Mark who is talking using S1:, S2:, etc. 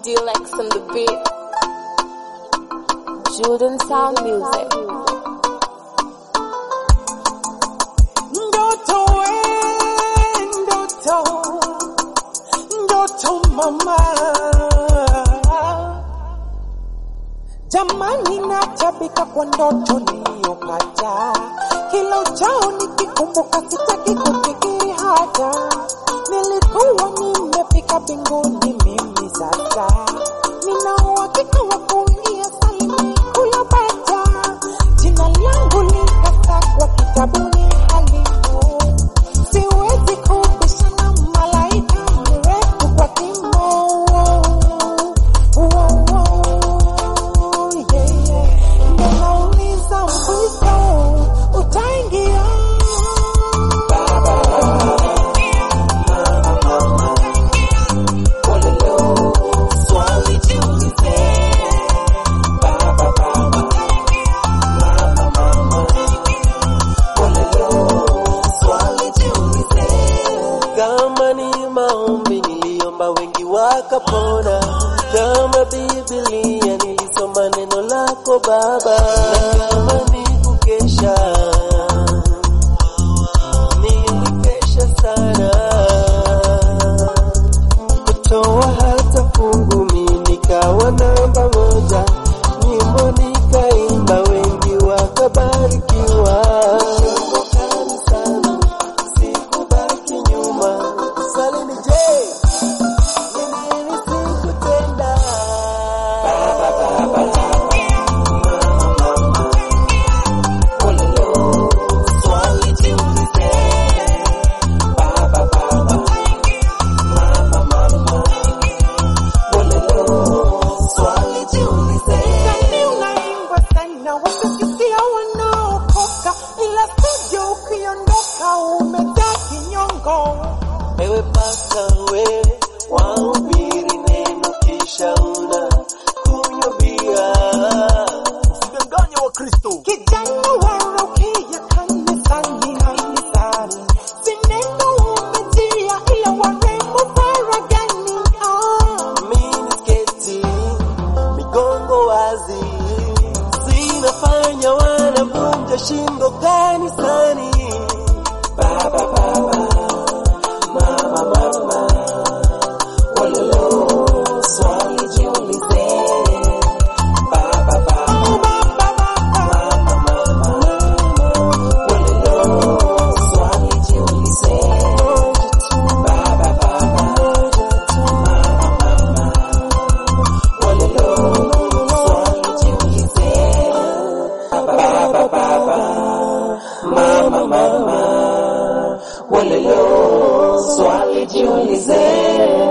S1: Deluxe on the beat. Jordan Sound Music.
S2: Ndoto we, ndoto, ndoto mama. Jamani natabika kwa ndoto niliyopata, kila uchao nikikumbuka sitaki kufikiri hata. Nilikuwa nimefika mbinguni mimi sasa, nina uhakika wa kuingia salimi kuyapata. Jina langu likasakwa kitabuni halimo, siwezi kubishana malaika mrefu kwa kimo. Wow, wow, yeah, yeah. Ndo nauliza mwisho utaingia swali jiulize swali jiulize
S3: Kama ni maombi niliomba wengi wakapona, kama Biblia nilisoma neno lako Baba, na kama ni kukesha nilikesha sana, kutoa hata fungu mimi nikawa namba moja, nyimbo nikaimba wengi wakabarikiwa. Kanisani sikubaki nyuma. Swali ni je, ni nini sikutenda?
S2: swali jiulize swali jiulize Sani unaimbwa sana wakikisia wanaokoka ila sije ukiondoka umejaa kinyongo
S3: Ewe pasta we, wahubiri neno kisha una kunywa bia. Usidanganye wa Kristo.
S2: kijana waraukia kanisani kanisani sineno umejia ila warembo faragani ah.
S3: minisketi migongo wazi zinafanya wanavunja shingo kanisani baba baba mama mama walolo swali jiulize baba baba mama mama walolo swali jiulize baba baba Mama, mama, walelo, swali jiulize.